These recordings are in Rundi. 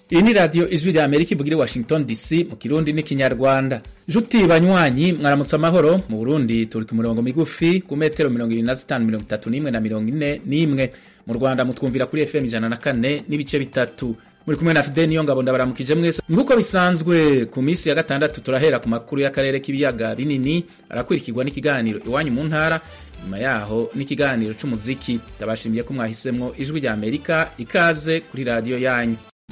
iyi ni radiyo ijwi rya amerika ivugira i washington dc mu kirundi n'ikinyarwanda nshuti banywanyi mwaramutse amahoro mu burundi turi ku mirongo migufi ku metero mirongo irindwi na zitanu mirongo itatu n'imwe na mirongo ine n'imwe mu rwanda mutwumvira kuri fm ijana na kane n'ibice bitatu muri kumwe na fide niyo ngabo ndabaramukije mwese nk'uko bisanzwe ku minsi ya gatandatu turahera ku makuru y'akarere k'ibiyaga binini arakurikirwa n'ikiganiro iwanyu mu ntara nyuma yaho n'ikiganiro c'umuziki ndabashimiye ko mwahisemwo ijwi rya amerika ikaze kuri radiyo yanyu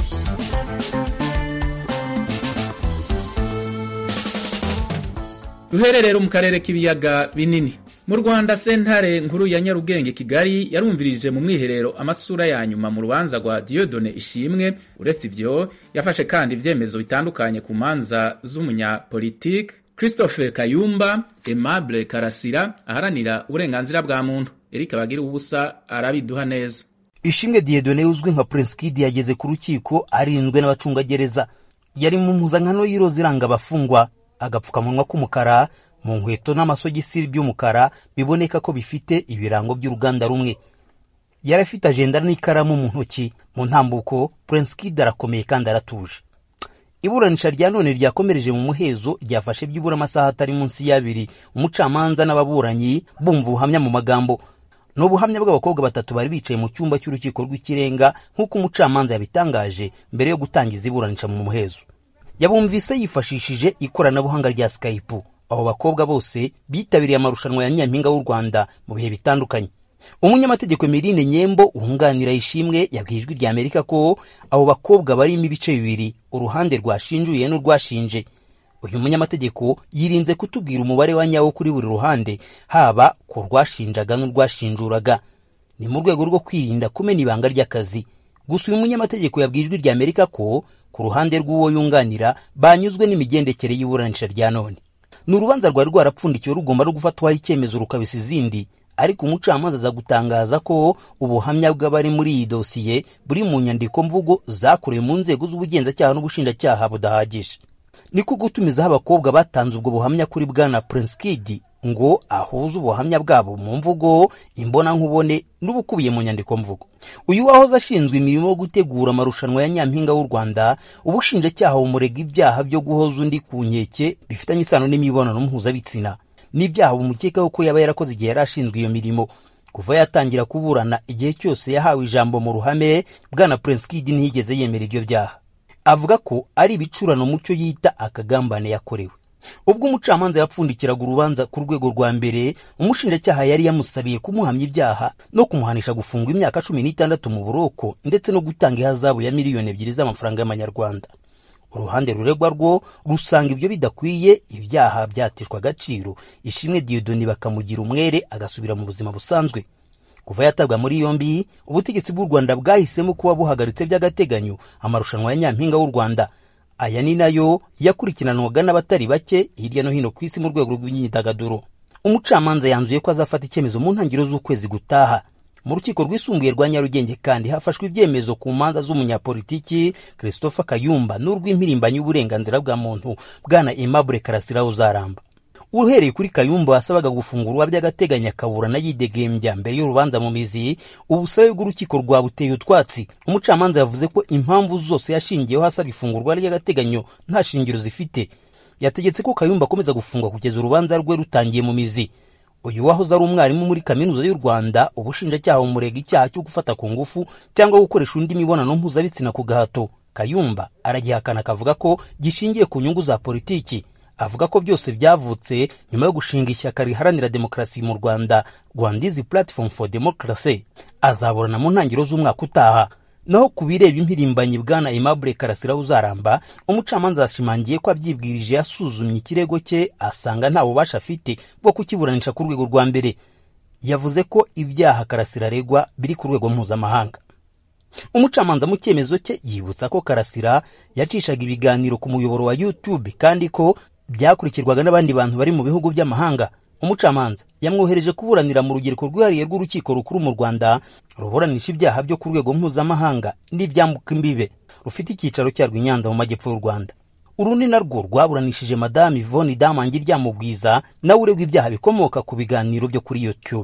duhere rero mu karere k'ibiyaga binini mu rwanda sentare nkuru ya nyarugenge kigali yarumvirije mu mwiherero amasura ya nyuma mu rubanza rwa diodone ishimwe uretse ivyo yafashe kandi ivyemezo bitandukanye ku manza z'umunyapolitike christophe kayumba aimable karasira aharanira uburenganzira bwa muntu eric bagira ubusa arabiduha neza ishimwe diedone uzwi nka prince kid yageze ku rukiko arinzwe n'abacungagereza yari mu mpuzankano y'iroza iranga abafungwa agapfukamunwa k'umukara mu nkweto n'amasogisi by'umukara biboneka ko bifite ibirango by'uruganda rumwe yari afite ajenda n'ikaramu mu ntoki mu ntambuko prince kid arakomeye kandi aratuje iburanisha rya none ryakomereje mu muhezo ryafashe byibura amasaha atari munsi y'abiri umucamanza n'ababuranyi bumva ubuhamya mu magambo ni ubuhamya bw'abakobwa batatu bari bicaye mu cyumba cy'urukiko rw'ikirenga nk'uko umucamanza yabitangaje mbere yo gutangiza iburanisha mu muhezo yabumvise yifashishije ikoranabuhanga rya skype abo bakobwa bose bitabiriye amarushanwa ya nyampinga w'u rwanda mu bihe bitandukanye umunyamategeko mirine nyembo wunganira ishimwe yabwiye ijwi rya amerika ko abo bakobwa barimo ibice bibiri uruhande rwashinjuye n'urwashinje uyu munyamategeko yirinze kutubwira umubare wa nyawo kuri buri ruhande haba ku rwashinjaga n'urwashinjuraga ni mu rwego rwo kwirinda kumena ibanga ry'akazi gusa uyu munyamategeko yabwiye ijwi rya amerika ko ku ruhande rw'uwo yunganira banyuzwe n'imigendekere y'iburanisha rya none ni urubanza rwari rwarapfundikiwe rugomba no gufatwaho icyemezo rukabisa izindi ariko umucamanza aza gutangaza ko ubuhamya bw'abari muri iyi dosiye buri mu nyandiko mvugo zakorewe mu nzego z'ubugenzacyaha n'ubushinjacyaha budahagije niko gutumizaho abakobwa batanze ubwo buhamya kuri bwana prince kid ngo ahuze ubuhamya bwabo mu mvugo imbonankubone n'ubukubiye mu nyandiko mvugo uyu wahoze ashinzwe imirimo yo gutegura amarushanwa ya nyampinga w'u rwanda ubushinjacyaha bumurega ibyaha byo guhoza undi ku nkeke bifitanye isano n'imibonano mpuzabitsina n'ibyaha bumukekaho ko yaba yarakoze igihe yari ashinzwe iyo mirimo kuva yatangira kuburana igihe cyose yahawe ijambo mu ruhame bwana prince kid ntiyigeze yemera ibyo byaha avuga ko ari ibicurano mucyo yita akagambane yakorewe ubwo umucamanza yapfundikiraga urubanza ku rwego rwa mbere umushinjacyaha yari yamusabiye kumuhamya ibyaha no kumuhanisha gufungwa imyaka cumi n'itandatu mu buroko ndetse no gutanga ihazabu ya miliyoni ebyiri z'amafaranga y'amanyarwanda uruhande ruregwa rwo rusanga ibyo bidakwiye ibyaha byateshwa agaciro ishimwe diyodoni bakamugira umwere agasubira mu buzima busanzwe kuva yatabwa muri yombi ubutegetsi bw'u rwanda bwahisemo kuba buhagaritse by'agateganyo amarushanwa ya nyampinga w'u rwanda aya ni nayo yakurikiranwaga n'abatari bake hirya no hino ku isi mu rwego rw'imyidagaduro umucamanza yanzuye ko azafata icyemezo mu ntangiriro z'ukwezi gutaha mu rukiko rwisumbuye rwa nyarugenge kandi hafashwe ibyemezo ku manza z'umunyapolitiki christopher kayumba n'urw'impirimbanyi y'uburenganzira bwa muntu bwana aimable karasira uzaramba uhereye kuri kayumba wasabaga gufungurwa by'agateganyo akaburana yidegembya mbere y'urubanza mu mizi ubusabe bw'urukiko rwabuteye utwatsi umucamanza yavuze ko impamvu zose yashingiyeho asaba ifungurwa ry'agateganyo nta shingiro zifite yategetse ko kayumba akomeza gufungwa kugeza urubanza rwe rutangiye mu mizi uyu wahoze ari umwarimu muri kaminuza y'u rwanda ubushinjacyaha bumurega icyaha cyo gufata ku ngufu cyangwa gukoresha undi mibonano mpuzabitsina ku gahato kayumba aragihakana akavuga ko gishingiye ku nyungu za politiki avuga ko byose byavutse nyuma yo gushinga ishyaka riharanira demokarasi mu rwanda rwandizi platform for democracy azaburana mu ntangiriro z'umwaka utaha naho ku bireba impirimbanyi bwana aimable karasira uzaramba umucamanza yashimangiye ko abyibwirije yasuzumye ikirego cye asanga nta bubasha afite bwo kukiburanisha ku rwego rwa mbere yavuze ko ibyaha karasira aregwa biri ku rwego mpuzamahanga umucamanza mu cyemezo cye yibutsa ko karasira yacishaga ibiganiro ku muyoboro wa youtube kandi ko byakurikirwaga n'abandi bantu bari mu bihugu by'amahanga umucamanza yamwohereje kuburanira mu rugereko rwihariye rw'urukiko rukuru mu rwanda ruburanisha ibyaha byo ku rwego mpuzamahanga n'ibyambuka imbibe rufite icyicaro cyarwo i nyanza mu majyepfo y'u rwanda urundi narwo rwaburanishije madamu ivoni damangi ryamubwiza nawe uregwa ibyaha bikomoka ku biganiro byo kuri youtube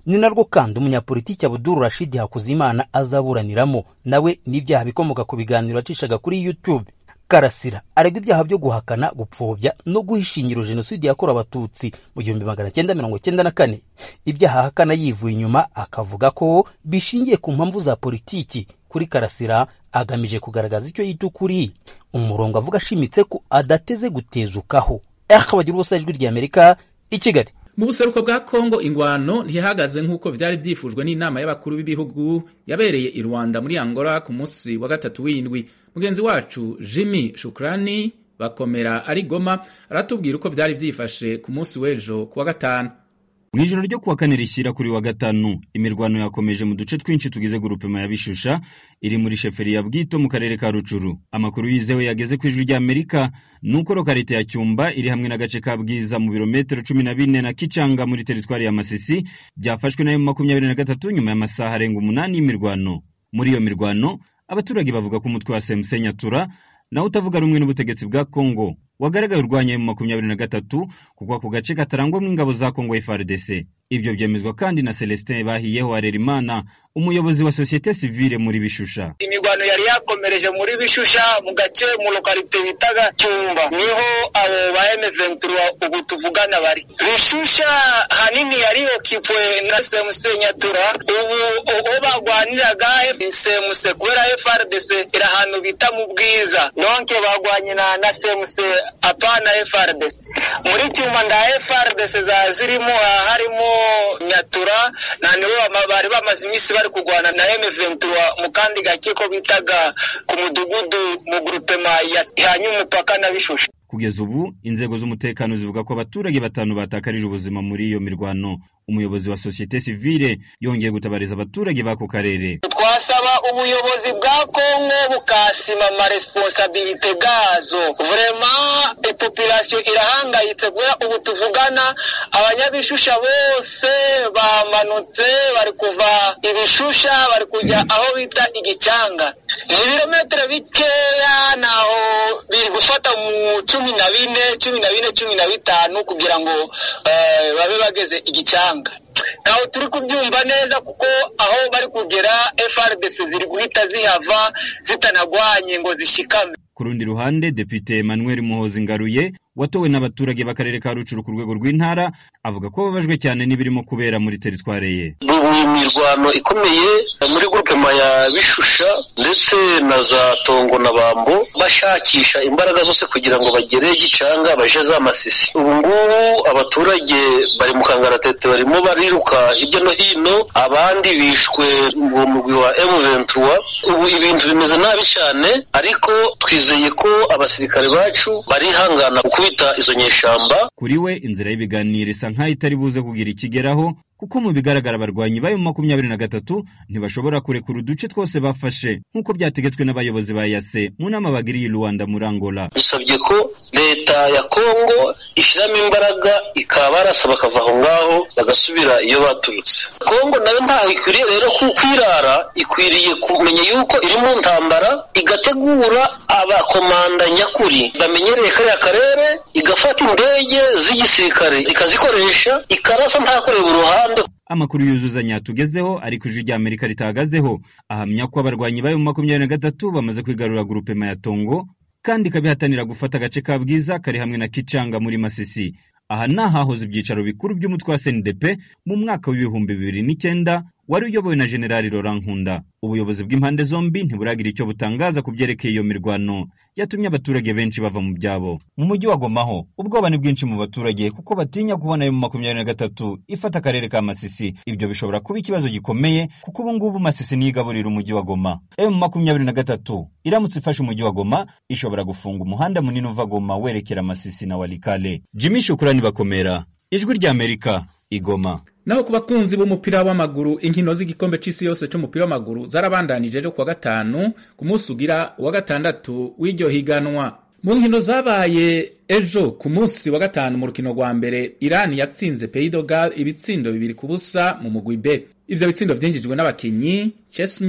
ni narwo kandi umunyapolitiki abuduru rashidi hakuzimana azaburaniramo nawe n'ibyaha bikomoka ku biganiro yacishaga kuri youtube karasira aregwa ibyaha byo guhakana gupfobya no guha ishingiro jenoside yakorewe abatutsi mu gihumbi magana cyenda mirongo cyenda na kane ibyaha ahakana yivuye inyuma akavuga ko bishingiye ku mpamvu za politiki kuri karasira agamije kugaragaza icyo yita ukuri umurongo avuga ashimitse ko adateze gutezukaho eha bagira ubusa ijwi ry'amerika i kigali mu buseruko bwa kongo ingwano ntihagaze nk'uko byari byifujwe n'inama y'abakuru b'ibihugu yabereye i rwanda muri angola ku munsi wa gatatu w'indwi mugenzi wacu jimmy shukrani bakomera ari goma aratubwira uko byari byifashe ku munsi w'ejo ku wa gatanu mu ijoro ryo kuwa kane rishyira kuri wa gatanu imirwano yakomeje mu duce twinshi tugize gurupema ya bishusha iri muri sheferi ya bwito mu karere ka rucuru amakuru yizewe yageze ku ijwi ry'amerika ni uko lokarite ya cyumba iri hamwe n'agace ka bwiza mu birometero cumi na bine na kicanga muri teritwari ya masisi byafashwe nayo makumyabiri na gatatu nyuma y'amasaha arenga umunani y'imirwano muri iyo mirwano abaturage bavuga ko umutwe wa semuse nyatura nawe utavuga rumwe n'ubutegetsi bwa kongo wagaragaye urwanya mu makumyabiri na gatatu kuko ako gace katarangwamo ingabo za kongo FARDC ibyo byemezwa kandi na Celestin Bahiyeho Harerimana umuyobozi wa sosiyete sivile muri Bishusha imirwano yari yakomereje muri Bishusha mu gace mu lokalite bitaga Cyumba niho abo ba M23 ubu tuvugana bari Bishusha hanini yari okipwe na SMC Nyatura ubu uwo bagwaniraga SMC kubera FARDC iri ahantu bita mu bwiza donc bagwanye na na SMC apana FARDC muri Cyumba nda FARDC za zirimo harimo Nyatura na nibo bari bamaze iminsi bari kurwana na M23 mu kandi gake ko bitaga ku mudugudu mu grupema yahanye umupaka na Bishusha kugeza ubu inzego z'umutekano zivuga ko abaturage batanu batakarije ubuzima muri iyo mirwano umuyobozi wa sosiyete sivile yongeye gutabariza abaturage b'ako karere twasaba ubuyobozi bwa kongo bukasima amaresponsabilite gazo vrema ipopulasiyo irahangayitse kubera ubu tuvugana abanyabishusha bose bamanutse bari kuva ibishusha bari kujya aho bita igicanga ni ibirometero bikeya naho biri gufata mu cumi na bine cumi na bine cumi na bitanu kugira ngo babe bageze igicanga ntaho turi kubyumva neza kuko aho bari kugera FRDC ziri guhita zihava zitanagwanye ngo zishikame ku rundi ruhande depite Emmanuel Muhozi Ngaruye watowe n'abaturage b'akarere ka Rucuru ku rwego rw'intara avuga ko babajwe cyane n'ibirimo kubera muri teritware ye ubu imirwano ikomeye muri grupema ya Bishusha ndetse na za Tongo na Bambo bashakisha imbaraga zose kugira ngo bagere Gicanga baje za Masisi ubu ngubu abaturage bari mu kangaratete barimo bariruka hirya no hino abandi bishwe mu mugwi wa M23 ubu ibintu bimeze nabi cyane ariko twizeye ko abasirikare bacu barihangana gukubita izo nyeshamba kuri we inzira y'ibiganiro isa nk'aho itari buze kugira ikigeraho kuko mu bigaragara abarwanyi bayo makumyabiri na gatatu ntibashobora kurekura uduce twose bafashe nk'uko byategetswe n'abayobozi ba yase mu nama bagiriye i Rwanda muri Angola dusabye ko leta ya Kongo ishyiramo imbaraga ikaba barasa bakava aho ngaho bagasubira iyo baturutse Kongo nayo ntaho ikwiriye rero kwirara ikwiriye kumenya yuko iri mu ntambara igategura abakomanda nyakuri bamenyereye kariya karere igafata indege z'igisirikare ikazikoresha ikarasa nta kureba uruhande amakuru yuzuzanya yatugezeho ariko ijwi rya amerika ritahagazeho ahamya ko abarwanyi bayo makumyabiri na gatatu bamaze kwigarura grupema ya tongo kandi ikabihatanira gufata agace ka bwiza kari hamwe na kicanga muri masisi aha ni ahahoze ibyicaro bikuru by'umutwe wa snidp mu mwaka w'ibihumbi bibiri n'icyenda wari uyobowe na generali Laurent Nkunda ubuyobozi bw'impande zombi ntiburagira icyo butangaza ku byerekeye iyo mirwano yatumye abaturage benshi bava mu byabo mu mujyi wa Goma ho ubwoba ni bwinshi mu baturage kuko batinya kubona ayo mu makumyabiri na gatatu ifata akarere ka Masisi ibyo bishobora kuba ikibazo gikomeye kuko ubu ngubu Masisi niyo igaburira umujyi wa Goma ayo mu makumyabiri na gatatu iramutse ifashe umujyi wa Goma ishobora gufunga umuhanda munini uva Goma werekera Masisi na Walikale Jimmy Shukrani bakomera ijwi rya Amerika igoma naho ku bakunzi b'umupira w'amaguru inkino z'igikombe c'isi yose c'umupira w'amaguru zarabandanije ejo kuwa gatanu ku munsi ugira uwa gatandatu w'iryo higanwa mu nkino zabaye ejo ku munsi wa gatanu mu rukino rwa mbere irani yatsinze peidogal ibitsindo bibiri ku busa mu mugwi b ivyo bitsindo vyinjijwe n'abakinyi chesmi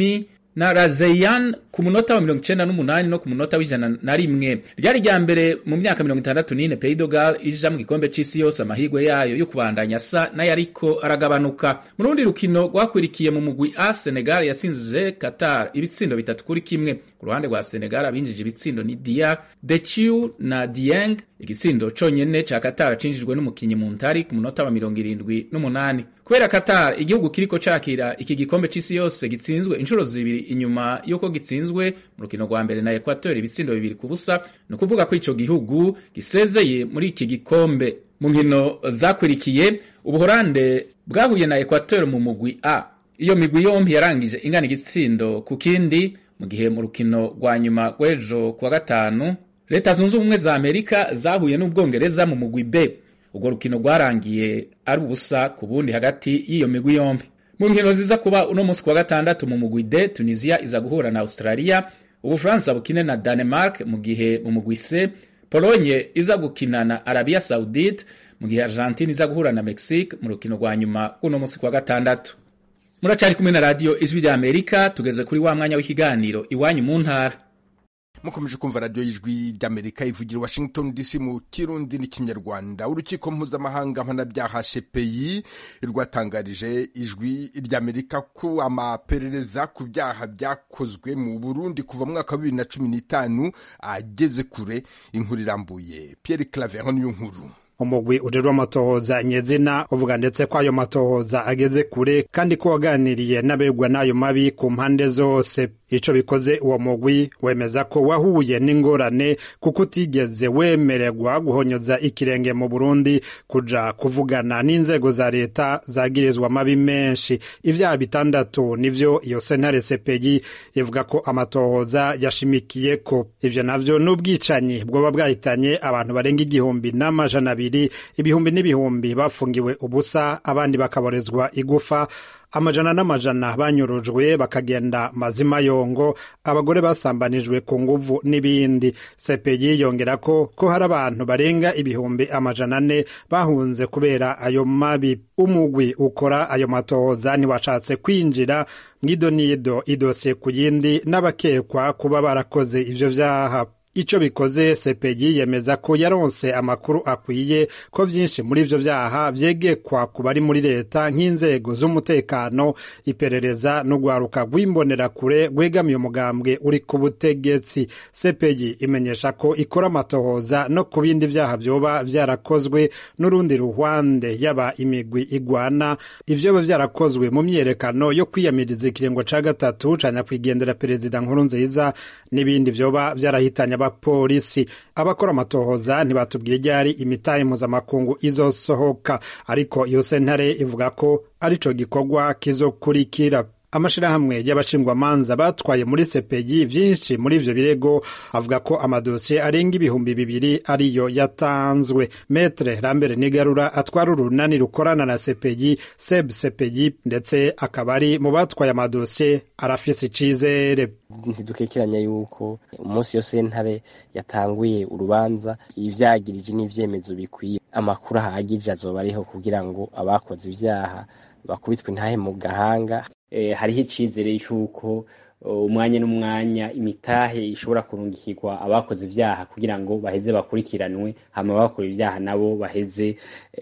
na Razeyan ku munota wa mirongo icenda n'umunani no ku munota w'ijana na rimwe ryari rya mbere mu myaka mirongo itandatu n'ine Pays de Galles ija mu gikombe c'isi yose amahirwe yayo yo kubandanya asa n'ayariko aragabanuka mu rundi rukino rwakwirikiye mu mugwi A Senegal yasinze Qatar ibitsindo bitatu kuri kimwe ku ruhande rwa Senegal abinjije ibitsindo ni Dia Dechiu na Dieng igitsindo conyene ca Qatar cinjijwe n'umukinyi mu ntari ku munota wa mirongo irindwi n'umunani kubera Qatar igihugu kiriko cakira iki gikombe c'isi yose gitsinzwe inshuro zibiri inyuma yuko gitsinzwe mu rukino rwa mbere na Equateur ibitsindo bibiri ku busa ni ukuvuga ko ico gihugu gisezeye muri iki gikombe mu nkino zakwirikiye ubuhorande bwahuye na Equateur mu mugwi A iyo migwi yompi yarangije ingana igitsindo ku kindi mu gihe mu rukino rwa nyuma rw'ejo kuwa gatanu leta zunze ubumwe za amerika zahuye n'ubwongereza mu mugwi B urwo rukino rwarangiye ari ubusa ku bundi hagati y'iyo migwi yombi mu nkino ziza kuba uno munsi kuwa gatandatu mu mugwi D Tunisia iza guhura na Australia Ubufaransa bukine na Denmark mu gihe mu mugwi C Pologne iza gukina na Arabia Saudite mu gihe Argentine iza guhura na Mexique mu rukino rwa nyuma uno munsi kuwa gatandatu muracari kumwe na radio ijwi rya Amerika tugeze kuri wa mwanya w'ikiganiro iwanyu mu ntara mukomeje kumva radiyo y'ijwi ry'amerika ivugira washington dc mu kirundi n'ikinyarwanda urukiko mpuzamahanga mpanabyaha cpi rwatangarije ijwi ry'amerika ko amaperereza ku byaha byakozwe mu burundi kuva mu mwaka wa bibiri na cumi n'itanu ageze kure inkuru irambuye pierre claver niyo nkuru umugwi ujejwe amatohoza nyezina uvuga ndetse ko ayo matohoza ageze kure kandi ko waganiriye n'abegwa n'ayo mabi ku mpande zose ico bikoze uwo mugwi wemeza ko wahuye n'ingorane kuko utigeze wemererwa guhonyoza ikirenge mu Burundi kuja kuvugana n'inzego za leta zagirizwa amabi menshi ivyaha bitandatu nivyo iyo sentare CPI ivuga ko amatohoza yashimikiye ko ivyo navyo n'ubwicanyi bwoba bwahitanye abantu barenga igihumbi n'amajana abiri ibihumbi n'ibihumbi bafungiwe ubusa abandi bakaborezwa igufa amajana n'amajana banyurujwe bakagenda mazima yongo abagore basambanijwe ku nguvu n'ibindi sepeyi yongera ko ko hari abantu barenga ibihumbi amajana ane bahunze kubera ayo mabi umugwi ukora ayo matohoza ntiwashatse kwinjira mw'idonido idosiye ku yindi n'abakekwa kuba barakoze ivyo vyaha ico bikoze sepeyi yemeza ko yaronse amakuru akwiye ko vyinshi muri ivyo vyaha vyegekwa ku bari muri leta nk'inzego z'umutekano iperereza n'urwaruka rw'imbonerakure rwegamiye umugambwe uri ku butegetsi sepeyi imenyesha ko ikora amatohoza no ku bindi vyaha vyoba vyarakozwe n'urundi ruhwande yaba imigwi igwana ivyoba vyarakozwe mu myiyerekano yo kwiyamiriza ikiringo ca gatatu ca nyakwigendera perezida nkuru nziza n'ibindi vyoba vyarahitanye abapolisi abakora amatohoza ntibatubwiye ryari imitahe mpuzamakungu izosohoka ariko iyo sentare ivuga ko arico gikorwa kizokurikira amashirahamwe y'abashingwamanza batwaye muri sepeyi vyinshi muri ivyo birego avuga ko amadosiye arenga ibihumbi bibiri ariyo yatanzwe metre rambere nigarura atwara urunani rukorana na sepeyi seb sepeyi ndetse akaba ari mu batwaye amadosiye arafise icizere ntidukekeranya yuko umunsi yo sentare yatanguye urubanza ivyagirije n'ivyemezo bikwiye amakuru ahagije azoba ariho kugira ngo abakoze ivyaha bakubitwe intahe mu gahanga hariho icizere cy'uko umwanya n'umwanya imitahe ishobora kurungikirwa abakoze ibyaha kugira ngo baheze bakurikiranwe hama bakora ibyaha nabo baheze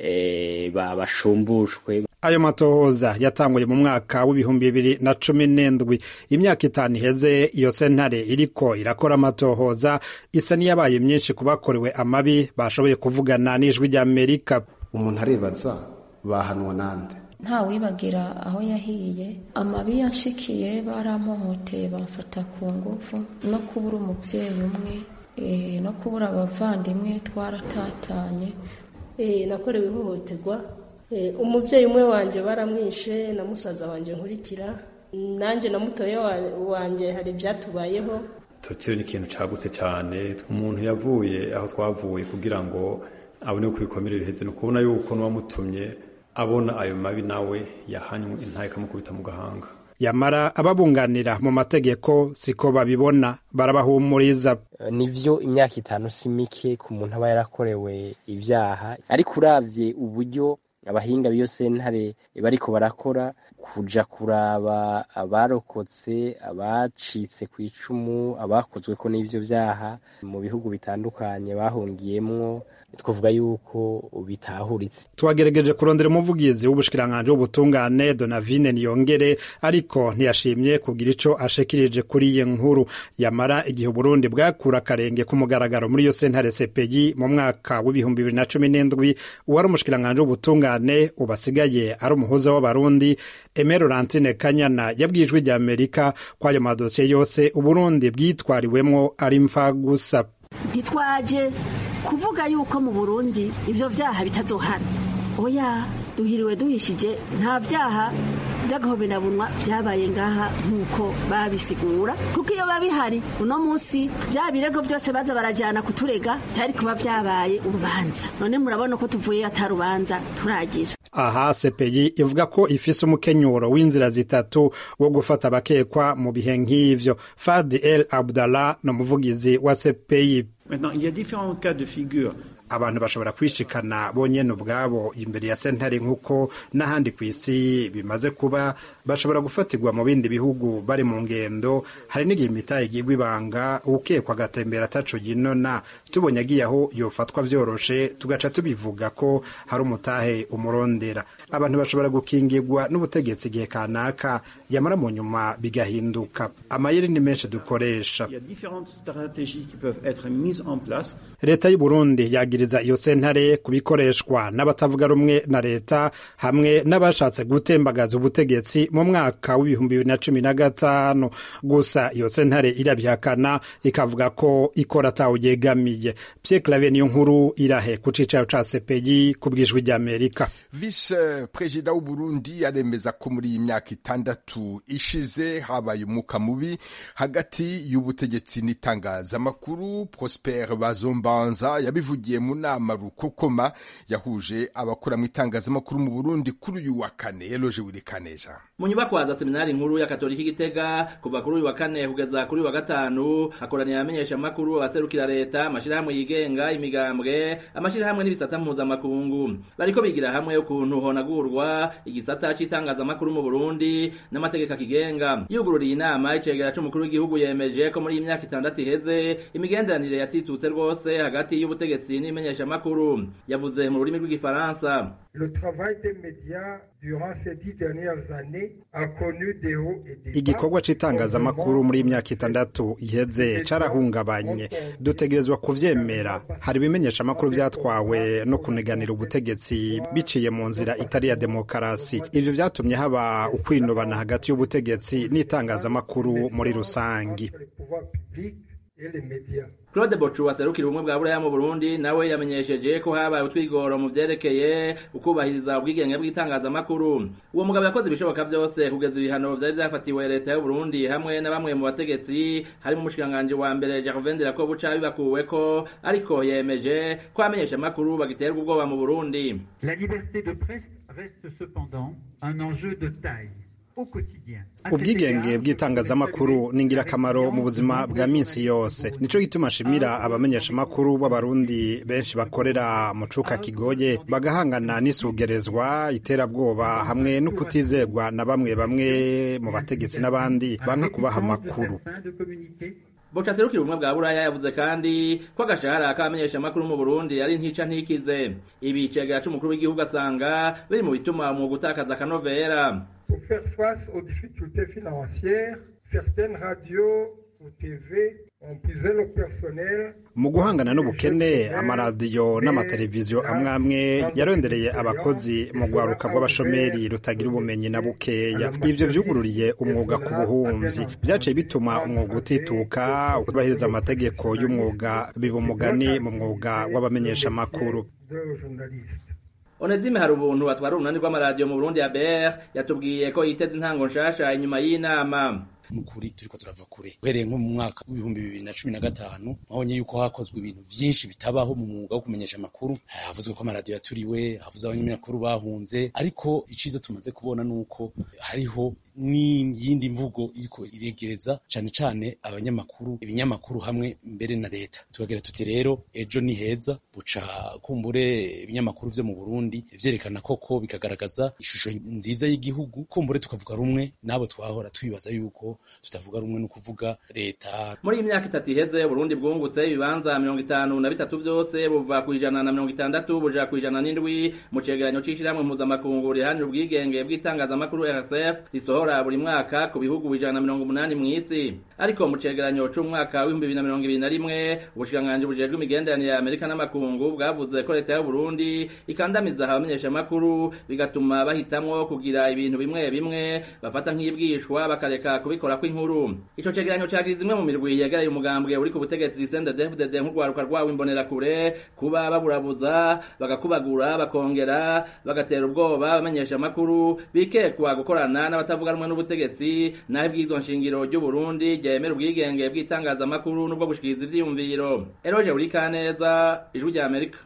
bashumbushwe ayo matohoza yatanguye mu mwaka w'ibihumbi bibiri na cumi n'indwi imyaka itanu iheze iyo sentare iriko irakora amatohoza isa n'iyabaye myinshi ku bakorewe amabi bashoboye kuvugana n'ijwi ry'amerika umuntu arebaza bahanwa nande nta wibagira aho yahiye amabi yanshikiye baramuhoteye bamfata ku ngufu no kubura umubyeyi umwe no kubura abavandimwe twaratatanye nakorewe ihohoterwa umubyeyi umwe wanjye baramwishe na musaza wanjye nkurikira nanjye na mutoya wanjye hari ibyatubayeho tokiro ni ikintu cyagutse cyane umuntu yavuye aho twavuye kugira ngo abone uko ibikomere biheze ni ukubona yuko n'uwamutumye abona ayo mabi nawe yahanywe intaye ikamukubita mu gahanga yamara ababunganira mu mategeko siko babibona barabahumuriza nivyo imyaka itanu si mike ku muntu aba yarakorewe ivyaha ariko uravye uburyo abahinga b'iyo sentare bariko barakora kuja kuraba abarokotse abacitse ku icumu abakozweko n'ivyo vyaha mu bihugu bitandukanye bahungiyemwo twavuga yuko bitahuritse twagerageje kurondera umuvugizi w'ubushikiranganji w'ubutungane donavine niyongere ariko ntiyashimye kugira ico ashikirije kuri iyi nkuru yamara igihe uburundi bwakura akarenge ku mugaragaro muri iyo sentare sepeyi mu mwaka w'ibihumbi bibiri na cumi n'indwi uwari umushikiranganji w'ubutungane ubasigaye ari umuhuza w'abarundi Aime Laurentine Kanyana yabwiye ijwi rya Amerika ko ayo madosiye yose Uburundi bwitwariwemwo ari mfa gusa ntitwaje kuvuga yuko mu Burundi ivyo vyaha bitazohana oya duhiriwe duhishije nta vyaha by'agahoberabunwa byabaye ngaha nk'uko babisigura kuko iyo babihari uno munsi bya birego byose baza barajyana kuturega byari kuba byabaye urubanza none murabona ko tuvuye atarubanza turagira aha sepeyi ivuga ko ifise umukenyuro w'inzira zitatu wo gufata abakekwa mu bihe nk'ivyo fadi el abdallah ni umuvugizi wa sepeyi abantu bashobora kwishikana bonyene ubwabo imbere ya sentare nk'uko n'ahandi ku isi bimaze kuba bashobora gufatirwa mu bindi bihugu bari mu ngendo hari n'igihe imitahe igirwa ibanga ukekwa agatembera ataco yinona tubonye agiye aho yofatwa vyoroshe tugaca tubivuga ko hari umutahe umurondera abantu bashobora gukingirwa n'ubutegetsi igihe kanaka yamara mu nyuma bigahinduka amayeri ni menshi dukoresha leta y'u Burundi yagiriza iyo sentare kubikoreshwa n'abatavuga rumwe na leta hamwe n'abashatse gutembagaza ubutegetsi mu mwaka w'ibihumbi bibiri na cumi na gatanu gusa iyo sentare irabihakana ikavuga ko ikora atawuyegamiye Pierre Claver niyo nkuru irahe ku cicaro ca CPI ku bw'ijwi ry'Amerika vice perezida w'u Burundi aremeza ko muri iyi myaka itandatu ishize habaye umwuka mubi hagati y'ubutegetsi n'itangazamakuru Prosper Bazombanza yabivugiye mu nama rukokoma yahuje abakora mu itangazamakuru mu Burundi kuri uyu wa kane Eloge Wirikaneza mu nyubakwa za seminari nkuru ya Katolika Gitega kuva kuri uyu wa kane kugeza kuri uyu wa gatanu hakoraniye abamenyesha amakuru abaserukira leta amashirahamwe yigenga imigambwe amashirahamwe n'ibisata mpuzamakungu bariko bigira hamwe ukuntu honagurwa igisata c'itangazamakuru mu Burundi n'amategeko akigenga yugururiye inama icegera c'umukuru w'igihugu yemeje ko muri iyi myaka itandatu iheze imigenderanire yatitutse rwose hagati y'ubutegetsi n'imenyesha amakuru yavuze mu rurimi rw'igifaransa Le travail des médias durant ces dix dernières années a connu des hauts et des bas. igikorwa c'itangazamakuru muri imyaka itandatu iheze carahungabanye dutegerezwa kuvyemera hari ibimenyesha amakuru vyatwawe no kuneganira ubutegetsi biciye mu nzira itari ya demokarasi ivyo vyatumye haba ukwinubana hagati y'ubutegetsi n'itangazamakuru muri rusangi Les pouvoirs publics et les médias. Claude Bochu aserukira ubumwe bwa Buraya mu Burundi nawe yamenyesheje ko habaye utwigoro mu vyerekeye ukubahiriza ubwigenge bw'itangazamakuru uwo mugabo yakoze ibishoboka vyose kugeza ibihano vyari vyafatiwe leta y'u Burundi hamwe na bamwe mu bategetsi harimo umushikiranganji wa mbere Gervais Ndirakobuca bibakuweko ariko yemeje ko amenyesha amakuru bagiterwa ubwoba mu Burundi La liberté de presse reste cependant un enjeu de taille au quotidien. ubwigenge bw'itangazamakuru ni ingirakamaro mu buzima bwa minsi yose nico gituma nshimira abamenyeshamakuru b'abarundi benshi bakorera mu cuka kigoye bagahangana n'isugerezwa iterabwoba hamwe no kutizerwa na bamwe bamwe mu bategetsi n'abandi banka kubaha amakuru Boca aserukira ubumwe bwa Buraya yavuze kandi ko agashahara k'abamenyesha amakuru mu Burundi ari ntica ntikize ibi icegera c'umukuru w'igihugu asanga biri mu bituma umwuga utakaza akanovera Pour faire face aux difficultés financières, certaines radios ou TV ont puisé le personnel mu guhangana n'ubukene amaradiyo n'amateleviziyo amwe amwe yarondereye abakozi mu rwaruka rw'abashomeri rutagira ubumenyi na bukeya ibyo vyugururiye umwuga ku buhumyi vyaciye bituma umwuga utituka utubahiriza amategeko y'umwuga biba umugani mu mwuga w'abamenyeshamakuru de journalistes. Onezime hari ubuntu atwara urunani rw'amaradiyo mu Burundi ya BR yatubwiye ko yiteze intango nshasha inyuma y'inama n'ukuri turiko turava kure uhereye nko mu mwaka w'ibihumbi bibiri na cumi na gatanu mwabonye yuko hakozwe ibintu vyinshi bitabaho mu mwuga wo kumenyesha amakuru havuzwe ko amaradiyo yaturiwe havuze abanyamakuru bahunze ariko iciza tumaze kubona nuko hariho n'iyindi mvugo iriko iregereza cane cane abanyamakuru ibinyamakuru hamwe mbere na leta tukagira tuti rero ejo ni heza buca kumbure ibinyamakuru vyo mu Burundi vyerekana koko bikagaragaza ishusho nziza y'igihugu kumbure tukavuga rumwe nabo twahora twibaza yuko tutavuga rumwe no kuvuga leta muri iyi myaka itatu iheze Burundi bwungutse ibibanza mirongo itanu na bitatu vyose buva ku ijana na mirongo itandatu buja ku ijana n'indwi mu cegeranyo c'ishirahamwe mpuzamakungu riharanira ubwigenge bw'itangazamakuru RSF risohora buri mwaka ku bihugu ijana na mirongo umunani mw'isi ariko mu cegeranyo c'umwaka w'ibihumbi bibiri na mirongo ibiri na rimwe ubushikiranganji bujejwe imigenderanire ya Amerika n'amakungu bwavuze ko leta y'u Burundi ikandamiza abamenyeshamakuru bigatuma bahitamwo kugira ibintu bimwe bimwe bafata nk'ibwishwa bakareka kubikorako inkuru ico cegeranyo cagize imwe mu mirwi yegereye umugambwe uri ku butegetsi CNDD-FDD nk'urwaruka rwawo imbonerakure kuba baburabuza bagakubagura bakongera bagatera ubwoba abamenyeshamakuru bikekwa gukorana n'abatavuga rumwe n'ubutegetsi naho ibwizo nshingiro ry'u Burundi ryemera ubwigenge bw'itangazamakuru n'ubwo gushikiriza ivyiyumviro Eroje Urikaneza ijwi rya Amerika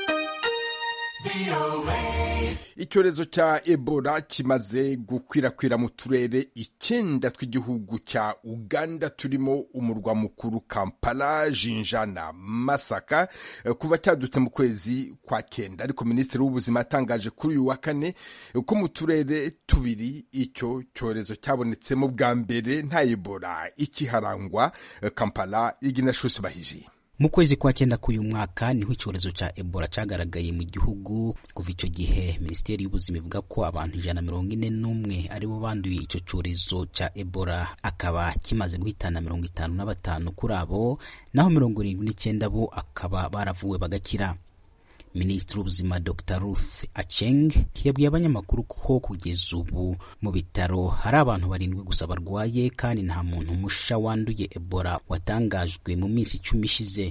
icyorezo cya ebola kimaze gukwirakwira mu turere icyenda tw'igihugu cya uganda turimo umurwa mukuru kampala jinja na masaka kuva cyadutse mu kwezi kwa kenda ariko minisitiri w'ubuzima yatangaje kuri uyu wa kane ko mu turere tubiri icyo cyorezo cyabonetsemo bwa mbere nta ebola ikiharangwa kampala iginashusi bahiji mu kwezi kwa cyenda k'uyu mwaka niho icyorezo cya ebola cyagaragaye mu gihugu kuva icyo gihe minisiteri y'ubuzima ivuga ko abantu ijana na mirongo ine n'umwe aribo banduye icyo cyorezo cya ebola akaba kimaze guhitana mirongo itanu na batanu kuri abo naho mirongo irindwi n'icyenda bo akaba baravuwe bagakira minisitiri w'ubuzima dr ruth aceng yabwiye abanyamakuru ko kugeza ubu mu bitaro hari abantu barindwi gusa barwaye kandi nta muntu musha wanduye ebola watangajwe mu minsi icumi ishize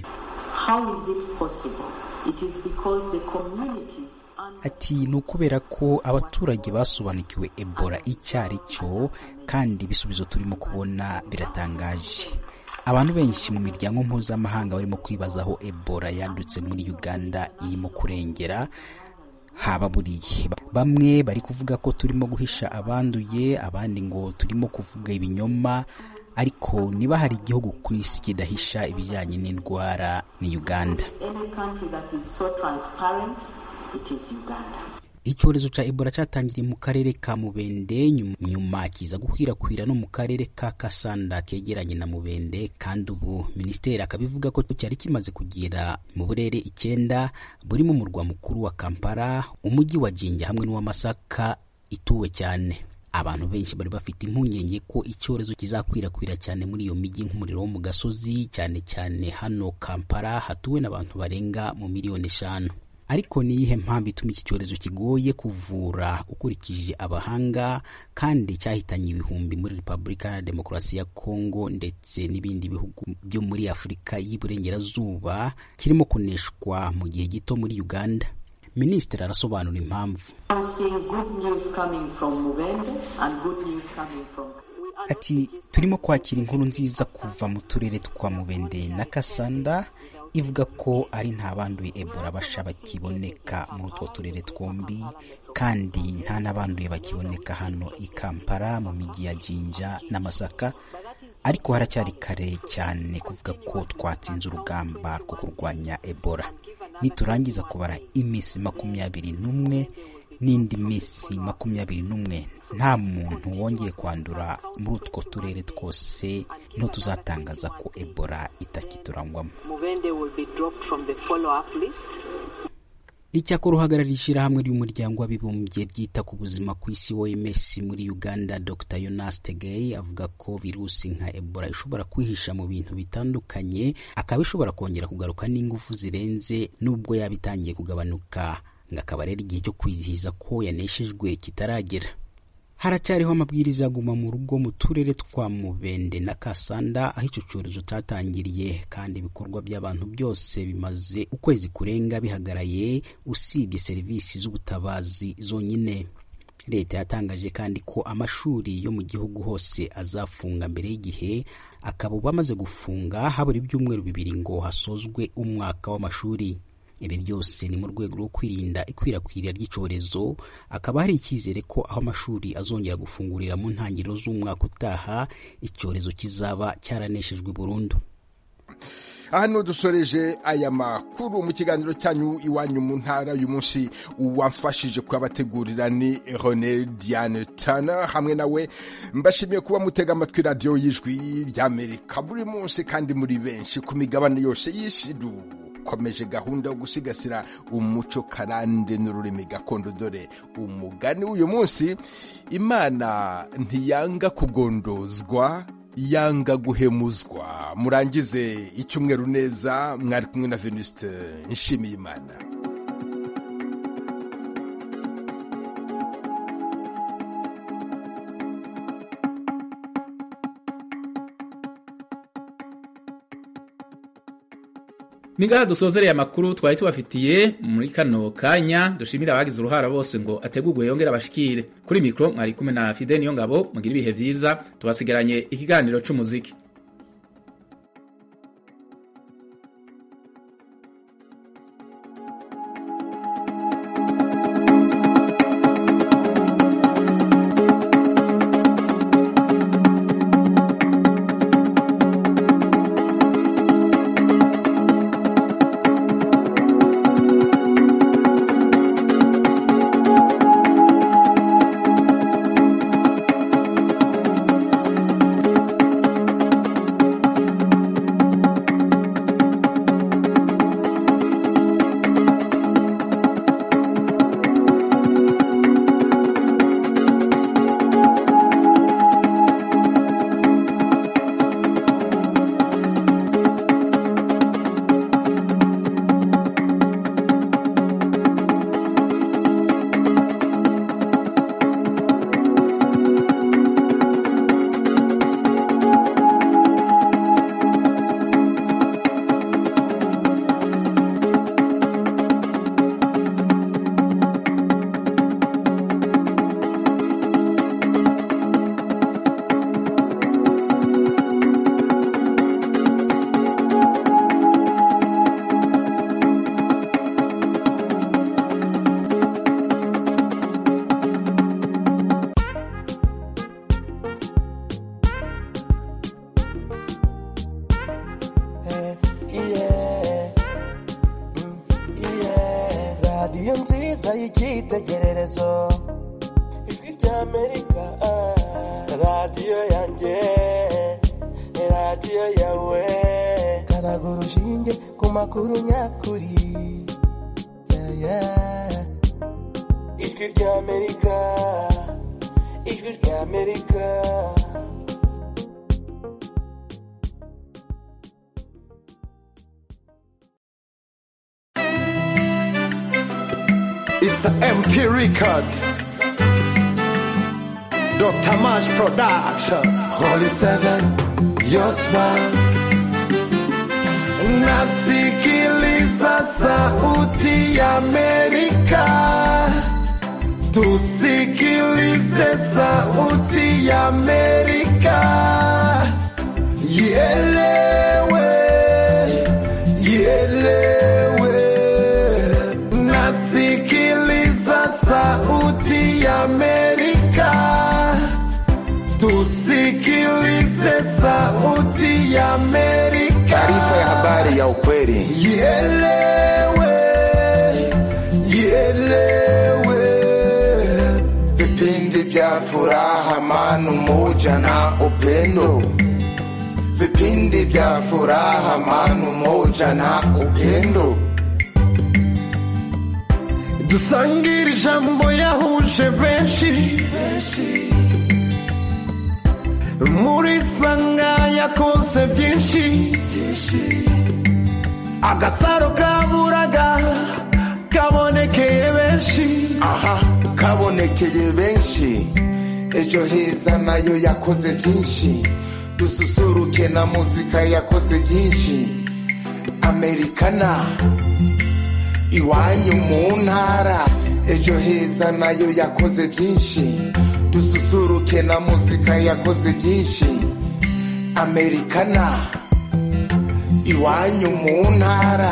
ati ni ukubera ko abaturage basobanukiwe ebola icyo ari cyo kandi ibisubizo turimo kubona biratangaje abantu benshi mu miryango mpuzamahanga barimo kwibaza aho ebola yandutse muri uganda irimo kurengera haba buriye bamwe bari kuvuga ko turimo guhisha abanduye abandi ngo turimo kuvuga ibinyoma ariko niba hari igihugu ku isi kidahisha ibijyanye n'indwara ni uganda icyorezo cya ebola cyatangiriye mu karere ka mubende nyuma kiza gukwirakwira no mu karere ka kasanda kegeranye na mubende kandi ubu minisiteri akabivuga ko cyari kimaze kugera mu burere icyenda burimo umurwa mukuru wa kampala umujyi wa jinja hamwe n'uw'amasaka ituwe cyane abantu benshi bari bafite impungenge ko icyorezo kizakwirakwira cyane muri iyo mijyi nk'umuriro wo mu gasozi cyane cyane hano kampala hatuwe n'abantu barenga mu miliyoni eshanu ariko ni iyihe mpamvu ituma iki cyorezo kigoye kuvura ukurikije abahanga kandi cyahitanye ibihumbi muri repubulika ya demokarasi ya kongo ndetse n'ibindi bihugu byo muri afurika y'iburengerazuba kirimo kuneshwa mu gihe gito muri uganda minisitiri arasobanura impamvu ati turimo kwakira inkuru nziza kuva mu turere twa mubende na kasanda ivuga ko ari nta banduye ebola basha bakiboneka muri utwo turere twombi kandi nta n'abanduye bakiboneka hano i kampala mu mijyi ya jinja na masaka ariko haracyari kare cyane kuvuga ko twatsinze urugamba rwo kurwanya ebola niturangiza kubara iminsi makumyabiri n'umwe n'indi minsi makumyabiri n'umwe nta muntu wongeye kwandura muri utwo turere twose niho tuzatangaza ko ebola itakiturangwamo icyakora uhagarariye ishyirahamwe ry'umuryango w'abibumbye ryita ku buzima ku isi oms muri uganda dr yonas tegey avuga ko virusi nka ebola ishobora kwihisha mu bintu bitandukanye akaba ishobora kongera kugaruka n'ingufu zirenze n'ubwo yaba itangiye kugabanuka ngo akaba rero igihe cyo kwizihiza ko yaneshejwe kitaragera haracyariho amabwiriza aguma mu rugo mu turere twa mubende na kasanda aho icyo cyorezo cyatangiriye kandi ibikorwa by'abantu byose bimaze ukwezi kurenga bihagaraye usibye serivisi z'ubutabazi zonyine leta yatangaje kandi ko amashuri yo mu gihugu hose azafunga mbere y'igihe akaba ubu amaze gufunga habura ibyumweru bibiri ngo hasozwe umwaka w'amashuri ibi byose ni mu rwego rwo kwirinda ikwirakwira ry'icyorezo akaba hari icyizere ko aho amashuri azongera gufungurira mu ntangiriro z'umwaka utaha icyorezo kizaba cyaraneshejwe burundu hano dusoreje aya makuru mu kiganiro cyanyu iwanyu mu ntara uyu munsi wamfashije kubategurira ni Rene Diane Tana hamwe nawe mbashimiye kuba mutega amatwi radiyo y'ijwi ry'Amerika buri munsi kandi muri benshi ku migabane yose y'isi dukomeje gahunda yo gusigasira umuco karande n'ururimi gakondo dore umugani w'uyu munsi imana ntiyanga kugondozwa yanga guhemuzwa murangize icyumweru neza mwari kumwe na venuste nshimiye imana Ningaha dusozereye amakuru twari tubafitiye muri kano kanya dushimira abagize uruhara bose ngo ategurwe yongere abashikire kuri mikro mwari kumwe na Fidel niyo ngabo mugira ibihe vyiza tubasigaranye ikiganiro c'umuziki radiyo nziza y'icyitegererezo ijwi ry'amerika radiyo yanjye radiyo yawe karaga urushinge ku makuru nyakuri Yeah, yeah. ijwi ry'amerika ijwi ry'amerika It's an MP record. Dr. Mash Production. Holy Seven, your smile. Nasikiliza sauti ya Amerika. Tusikilize sauti ya Amerika. Ielewe, ielewe. Nasikiliza sauti ya Amerika. Tusikilize sauti ya Amerika. Taarifa ya habari ya ukweli. Ielewe, ielewe. Vipindi vya furaha, amani, umoja na upendo. Vipindi vya furaha, amani, umoja na upendo. dusangire ijambo yahuje benshi muri sanga yakonse byinshi agasaro kaburaga kabonekeye benshi aha kabonekeye benshi ejo heza nayo yakoze byinshi dususuruke na muzika yakoze byinshi amerikana iwanyu mu ntara ejo ejo heza nayo yakoze byinshi dususuruke na muzika yakoze byinshi amerikana iwanyu mu ntara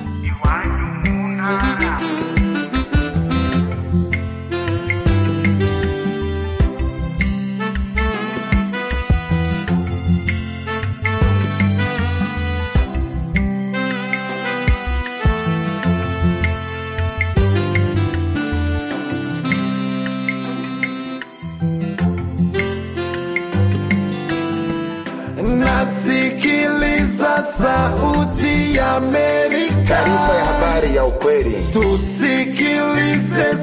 nasikiliza sauti ya Amerika, taarifa ya habari ya ukweli tusikilize